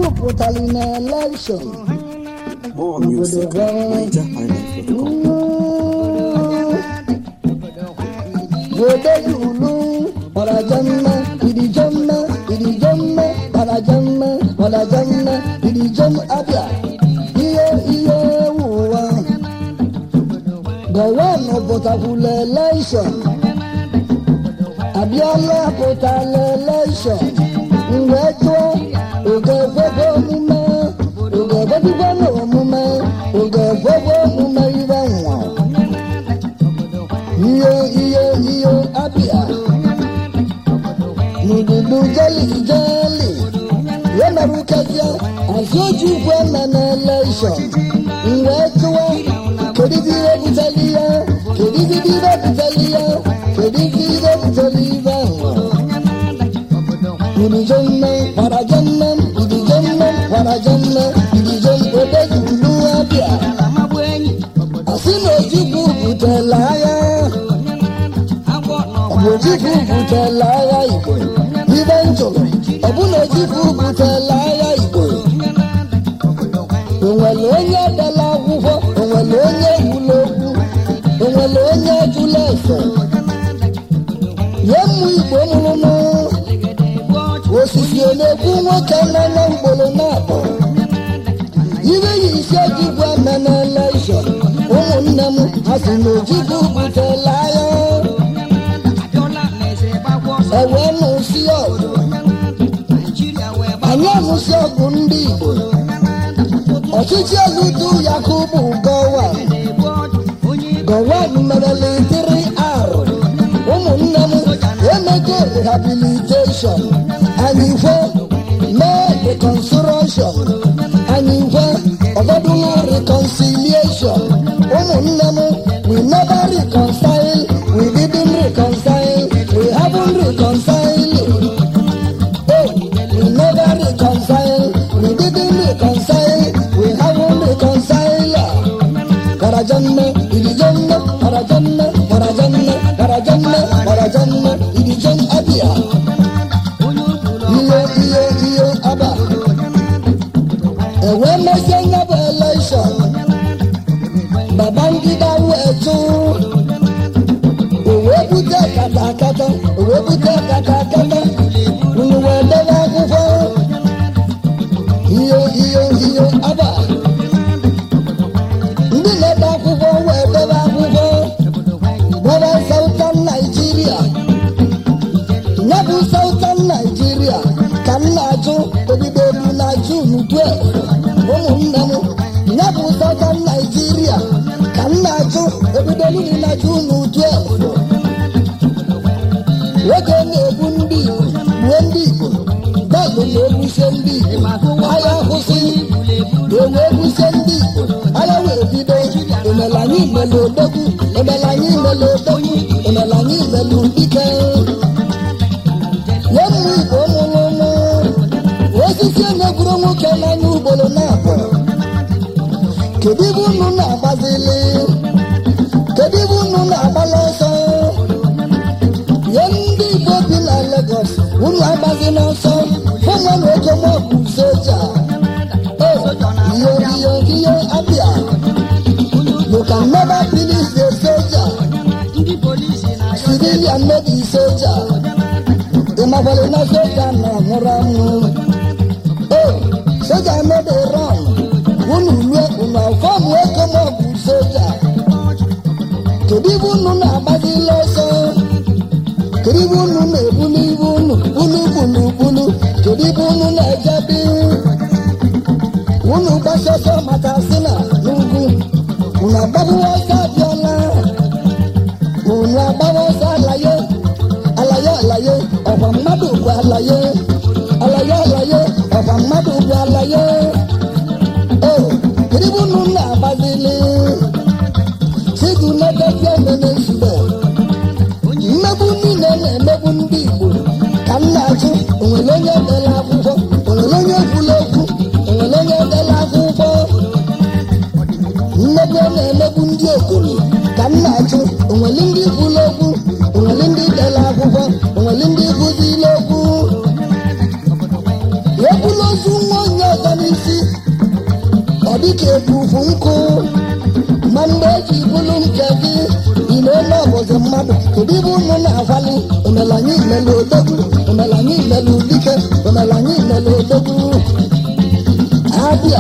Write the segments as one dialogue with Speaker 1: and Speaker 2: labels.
Speaker 1: pụtara na elekshọn
Speaker 2: More music at NigerIsland.com.
Speaker 1: Godejulu, Barajamma, Idijamma, Idijamma, Barajamma, Barajamma, Idijam Abia, Iye Iye Wuwa. Gọ̀wọ́nù pụtakwula elekshọn. Abịala pụtala elekshọn. Mgbe tụọ, oge ekwekwe omume, oge ekwekwe n'omume, oge ekwekwe omume ibe nwa. Iyo iyo iyo abịa. N'ududu jeli jeli. Ya mere ụkazịa, azụ oji ukwu eme na elekshọn. Mgbe tụọ, kedu ibe ihe butere ya? Kedu ibe ihe butere ya? Kedu ibe ihe butere ibe ahụ? Idijanna, warajanna, idijanna, warajanna, idijan odejulu abịa. Asị na ojikwu butela agha. Ọ bụ ojikwu butela agha Igbo. Ibe njụrụ, ọ bụ na ojikwu butela agha Igbo. O nwere onye dela akwụkwọ, o nwere onye gwula okwu, o nwere onye jụla ese. Nye mmụ Igbo mụrụmụ, osisi ọ na-ekwu nwoke nọ na mgboro na-abụ. Ibe yi isi ojigwu eme na elekshọn, ụmụnne m ha si na ojigwu butela agha. Ewee nụsị ọgụ, anyị anụsị ọgụ ndị Igbo. Ọchịchị eludu Yakubu Gowon, Gowon merele tiri arụ. Ụmụnne m emego rehabilitation, anyị kwe mee reconstruction, anyị kwe ọgọdụlụ reconciliation. Ụmụnne m we never reconcile, we didn't reconcile, we haven't reconciled. Oh, we never reconcile, we didn't reconcile, we haven't reconciled. Karajanna, Idijanna, Karajanna, Karajanna, Karajanna, Karajanna, Idijan Abia. Iyo, iyo, iyo, Aba. Ewe mesie nya bụ election. Babangida wetu. Owe bute katakata, owe bute katakata. Unu wee debe akwụkwọ. Iyo, iyo, iyo, Aba. ndị na-ede akwụkwọ wee debe akwụkwọ gbara sautan naijiria ya bụ sautan naijiria ka m na-ajụ ebidobu na jun 12 ụmụnne m ya bụ sautan naijiria ka m na-ajụ ebidobu na jun 12 nwoke na-egbu ndị igbo gbuo ndị igbo bọọlụ na-egbusie ndị igbo agha kwụsị ewe egbusie ndị igbo agha wee bido emela anyị imele odogwu emela anyị imele odogwu emela anyị imele dike nye mmụ igbo mụrụ ụmụ osisi na-egwuru nwoke n'anya ugboro na-abụ kedu ibe unu na-agbazili kedu ibe unu na-agbala ọsọ nye ndị igbo bi na Lagos unu agbazi n'ọsọ ụmụnụ ego maọbụ soja iyo iyo iyo abịa you can never finish a soldier civilian no be soldier ịmakwale na soja na nwụrụ anwụ o soja no dey run unu lue unu fọmụ ego maọbụ soja kedu ibe unu na-agbazila ọsọ kedu ibe unu na-ebuli ibe unu bulu bulu bulu kedu ibe unu na-ejebi unu gbasọsọ maka sina n'ugwu unu agbabuwa ọsọ abịala unu agbawa ọsọ alaye alaye alaye ọkwa mmadụ bụ alaye alaye alaye ọkwa mmadụ bụ alaye o kedu ibe unu na-agbazili sigu na-edozi emene nzube mmegbu niile na-emegbu ndị igbo ka m na-ajụ onwere onye dere akwụkwọ onwere onye gwula okwu onwere onye dere akwụkwọ mmegbu a na-emegbu ndị okenye ka m na-ajụ onwere ndị gwula okwu onwere ndị dere akwụkwọ onwere ndị gụzila okwu ekwula ozu nwa onye ike ebufu nkụ ma mgbe eji bụrụ nke gị ị na-ele ọbụzi mmadụ kedu ibe unu na-akwali omelanya imelu odogwu omelanya imelu dike omelanya imelu odogwu abịa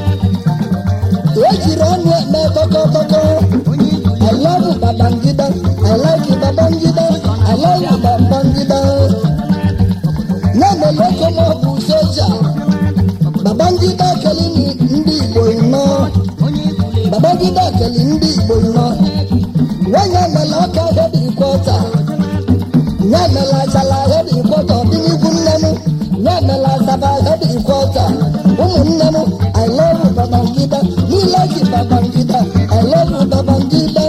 Speaker 1: ejiri ọnụ eme tọkọtọkọ I love Babangida. I like Babangida. I like Babangida. Na-eme loko ma ọ bụ soja. Babangida keli ndị Igbo nnọ. Babangida keli ndị Igbo nnọ. Nwanyị emela ọka hedi kwọta. Nye emela achala hedi kwọta ọdịnihu nne m. Nye emela asaba hedi kwọta. Ụmụnne m, I love Babangida. Me like Babangida. I love Babangida.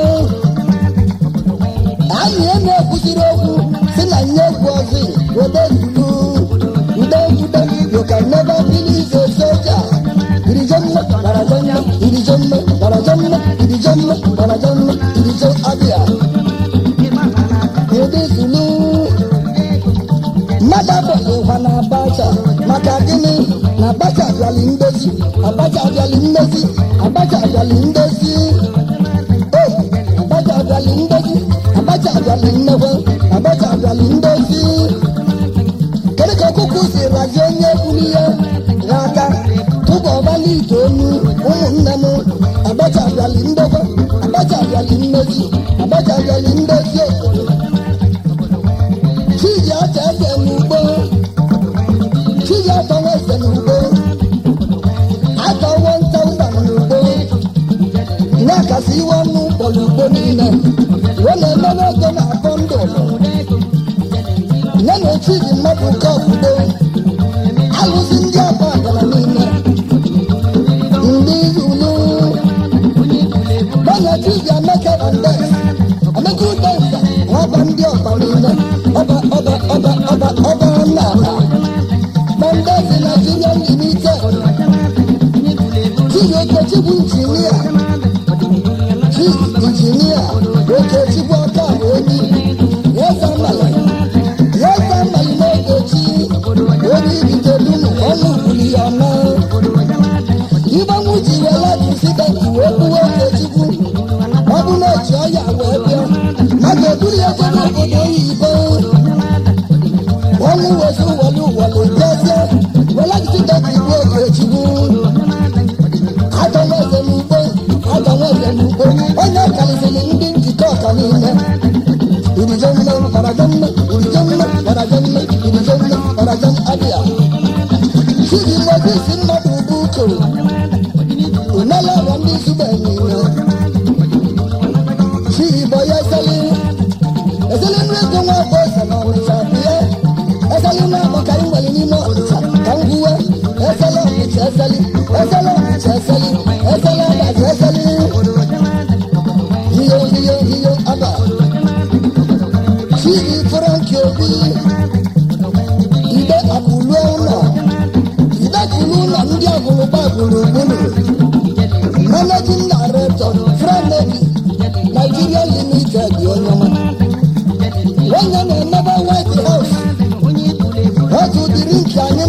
Speaker 1: anyị a na-ekwuziri okwu si na nye egwu ọzọ wede zulu ude ude you can never finish a soldier irijemme barajemme irijemme barajemme irijemme barajemme irijo abịa wede zulu mmadụ abụghịkwa na abacha maka gịnị na abacha bịali ndezi abacha bịali mmezi abacha bịali ndezi Hey! abacha bịali ndezi abacha bịali nnekwe abacha bịali ndezi kedu ka ọkụkụ si razie onye kwuru ihe n'aka tupu ọbala ite onu ụmụnne m abacha bịali ndekwe abacha bịali mmezi abacha bịali ndezi obodo chiji acha eze n'ugbo chiji atọwa eze n'ugbo atọwo ntọmba n'ugbo na-akasi iwe ọnụ ụkpọrọ ugbo niile wee na-emere ego na-akọ ndụ nye na chiji mmadụ nke obodo alụzi ndị abụ agara niile ndị zulu gbanye chiji ameke bandes ameke udensa ọba ndị ọba niile ọba ọba ọba ọba ọba nna ala bandes Nigeria limited chiji okechukwu injinia chi injinia okechukwu ọka bụ onye eze mmalị eze mmalị na-egochi onye ibitedunu ọnụ kwuli ya ọma ịgbanwu ji were akụsidenti wee gbuwe okechukwu ọ bụ na oji ọya wee bịa maka eburu ya jebe obodo oyibo ọnwụ wezi welu welu jezie were akụsidenti gbuo okechukwu atọnweze n'ugbo atọnweze n'ugbo onye karịsịrị ndị njikọ ọka niile irijo mme ọrajo mme irijo mme ọrajo mme irijo mme ọrajo abịa chidi ngozi si mmadụ ugbu ukoro umela ọrọ ndị zugbe niile chi igbo ya eseli eseli nri ego nwa bụ eze na ọnịcha bịa eseli nwa abụ ka anyị nwere n'ime ọnịcha ka m gwuwe eseli ọnịcha eseli eseli ọnịcha eseli eseli abaji eseli hiyo hiyo hiyo aba chidi franki obi ide akụlue ụlọ ide akụlụ ụlọ ndị agụrụgba gburugburu managing director frenevi nigeria limited onyeọma onye na-emebe white house otu dịrị nke anyị